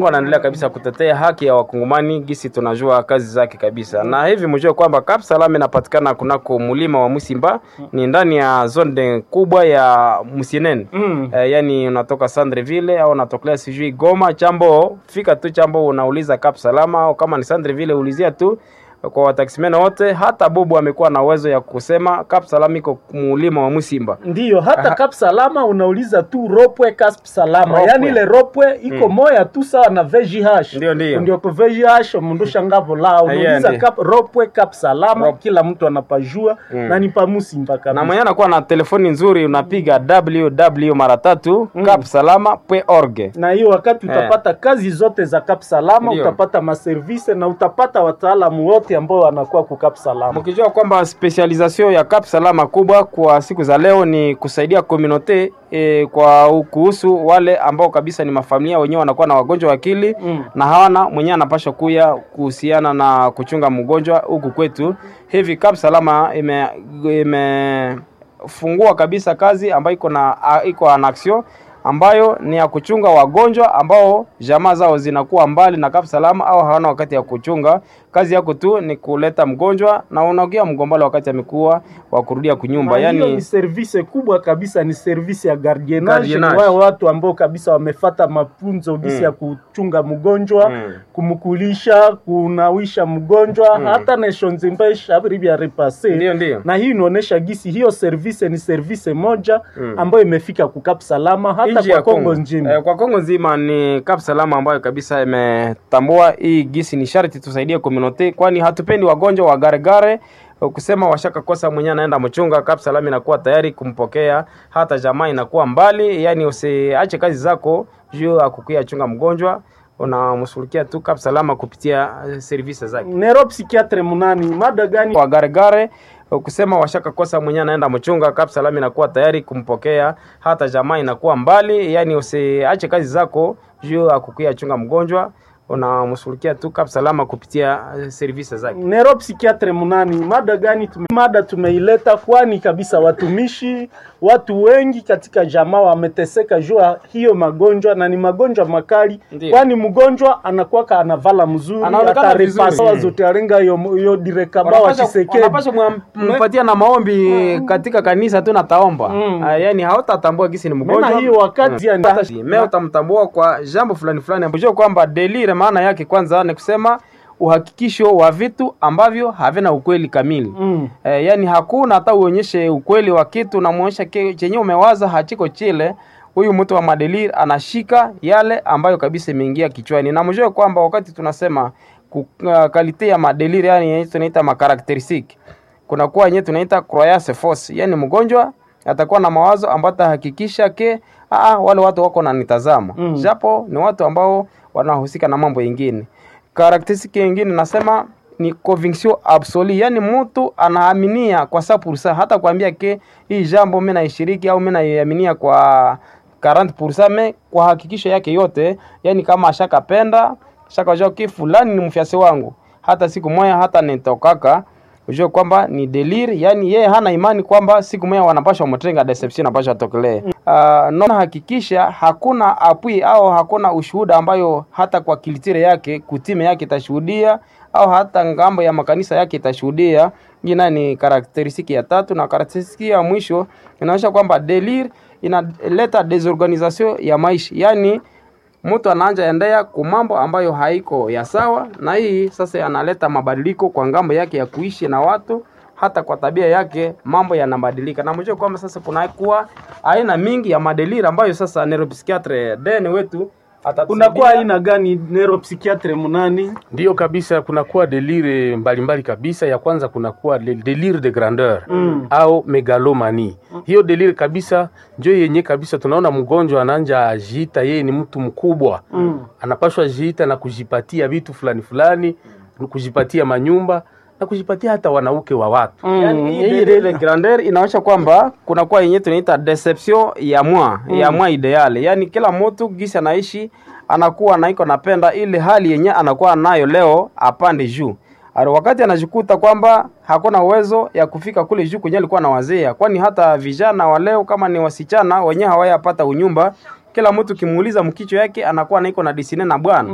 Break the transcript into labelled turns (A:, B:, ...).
A: anaendelea kabisa kutetea haki ya wakongomani gisi tunajua kazi zake kabisa, na hivi mjue kwamba Cap Salam inapatikana kunako mulima wa Musimba, ni ndani ya zone kubwa ya Musienene
B: Mm.
A: eh, yani unatoka Sandreville au unatokelea sijui Goma chambo, fika tu chambo unauliza Cap Salama, au kama ni Sandreville ulizia tu kwa wataximena wote. Hata Bobo amekuwa na uwezo ya kusema Cap Salam iko mulima wa Musimba.
B: Ndiyo, hata
A: Aha.
B: Cap Salama unauliza tu ropwe Cap Salama,
A: Ropwe.
B: yaani ile ropwe iko
A: Mm.
B: moya tu sawa na VGH.
A: Ndio, ndio.
B: ndio kwa VGH mundu shangavo lao
A: Yeah,
B: unauliza
A: ndio.
B: Cap ropwe Cap Salama,
A: Rop-
B: kila mtu anapajua
A: Mm.
B: na ni pa Musimba
A: na
B: kabisa.
A: mwenye anakuwa na telefoni nzuri unapiga www mara tatu
B: Mm.
A: capsalama.org.
B: na hiyo wakati
A: Eh.
B: utapata kazi zote za Cap Salama,
A: Ndio.
B: utapata maservise na utapata wataalamu wote ambao wanakuwa ku Cap Salama.
A: Mkijua kwamba specialisation ya Cap Salama kubwa kwa siku za leo ni kusaidia community e, kwa kuhusu wale ambao kabisa ni mafamilia wenyewe wanakuwa na wagonjwa wa akili
B: Mm.
A: na hawana mwenyewe anapasha kuya kuhusiana na kuchunga mgonjwa huku kwetu. Hivi Cap Salama ime imefungua kabisa kazi ambayo iko na a- iko an action ambayo ni ya kuchunga wagonjwa ambao jamaa zao zinakuwa mbali na Cap Salama au hawana wakati ya kuchunga. Kazi yako tu ni kuleta mgonjwa na unaogia mgombala wakati amekuwa wa kurudia kunyumba,
B: Na hiyo
A: yani
B: ni service kubwa kabisa, ni service ya gardienage. Ni
A: Gardienage.
B: wao watu ambao kabisa wamefata mafunzo gisi
A: Mm.
B: ya kuchunga mgonjwa
A: Mm.
B: kumkulisha, kunawisha mgonjwa
A: Mm.
B: hata neshonzimba shabiri bya repase
A: ndio ndio
B: na hii inaonyesha gisi hiyo service ni service moja
A: Mm.
B: ambayo imefika kukap salama hata
A: Nchi
B: kwa
A: ya
B: Kongo nzima.
A: Eh, kwa Kongo nzima ni Cap Salama ambayo kabisa imetambua hii gisi ni sharti tusaidie community, kwani hatupendi wagonjwa wa garegare kusema washaka kosa mwenyewe anaenda mchunga. Cap Salama inakuwa tayari kumpokea, hata jamaa inakuwa mbali, yani usiache kazi zako juu akukuya chunga mgonjwa, unamshughulikia tu Cap Salama kupitia eh, services zake
B: Nero psikiatre munani mada gani?
A: wa garegare kusema washaka kosa mwenyewe anaenda mchunga. Cap Salama inakuwa tayari kumpokea, hata jamaa inakuwa mbali, yani usiache kazi zako juu akukuya chunga mgonjwa, unamshughulikia tu Cap Salama kupitia eh, services zake.
B: Nero psikiatre munani mada gani? Tume, mada tumeileta kwani kabisa watumishi watu wengi katika jamaa wameteseka juu ya hiyo magonjwa na ni magonjwa makali,
A: Ndiyo.
B: kwani mgonjwa anakuwa anavala mzuri
A: Anaonekana
B: ataripa
A: vizuri.
B: sawa zote arenga hiyo hiyo direkaba wa Chisekedi
A: Wanapasha mpatia na maombi katika kanisa tu nataomba
B: Mm.
A: Ah, yani hautatambua gisi ni mgonjwa
B: Mena hiyo wakati
A: Mm.
B: yani-
A: Mea utamtambua kwa jambo fulani fulani. Unajua kwamba delire maana yake kwanza ni kusema uhakikisho wa vitu ambavyo havina ukweli kamili.
B: Mm.
A: Eh, yani hakuna hata uonyeshe ukweli wa kitu unamuonyesha ke- chenye umewaza hachiko chile. Huyu mtu wa madelir anashika yale ambayo kabisa imeingia kichwani, na mjue kwamba wakati tunasema ku- uh, kalite ya madelir, yani yenye tunaita makarakteristik, kuna kuwa yenye tunaita croyance force, yani mgonjwa atakuwa na mawazo ambayo atahakikisha ke aa, wale watu wako na nitazama
B: Mm.
A: japo ni watu ambao wanahusika na mambo yengine. Karakteristiki yengine nasema ni conviction absolue, yani mtu anaaminia kwa sa pursa, hata kuambia ke hii jambo mimi naishiriki au mimi naiaminia kwa 40% me kwa hakikisho yake yote, yani kama ashakapenda shakajua ki fulani ni mfyasi wangu, hata siku moja hata nitokaka ujue kwamba ni delir, yani yeye hana imani kwamba siku moja wanapasha mtenga deception napasha tokelee. Uh, naona hakikisha hakuna apui au hakuna ushuhuda ambayo hata kwa kilitire yake kutime yake itashuhudia au hata ngambo ya makanisa yake itashuhudia. Ina ni karakteristiki ya tatu, na karakteristiki ya mwisho inaonyesha kwamba delir inaleta desorganisation ya maisha, yani mtu anaanja endea ku mambo ambayo haiko ya sawa, na hii sasa analeta mabadiliko kwa ngambo yake ya kuishi na watu, hata kwa tabia yake mambo yanabadilika. Na mjue kwamba sasa kunakuwa aina mingi ya madeliri ambayo sasa neuropsychiatre deni wetu atatusaidia.
B: Kunakuwa aina gani neuropsychiatre munani?
C: Ndiyo kabisa, kunakuwa delire mbalimbali kabisa. Ya kwanza kunakuwa le- delire de grandeur
B: Mm.
C: au megalomani. Hiyo delire kabisa njo yenye kabisa tunaona mgonjwa ananja ajiita yeye ni mtu mkubwa
B: Mm.
C: anapashwa jiita na kujipatia vitu fulani fulani, kujipatia manyumba na kujipatia hata wanauke wa watu.
A: Yani, hii ile grandeur inaonyesha kwamba kunakuwa yenye tunaita deception ya mwa ya mwa ideale, yani kila mtu gisi anaishi anakuwa naiko napenda ile hali yenye anakuwa nayo leo apande juu Ari wakati anajikuta kwamba hakuna uwezo ya kufika kule juu kwenye alikuwa na wazea, kwani hata vijana wa leo kama ni wasichana wenyewe hawayapata unyumba. Kila mtu kimuuliza mkicho yake anakuwa naiko na disine na bwana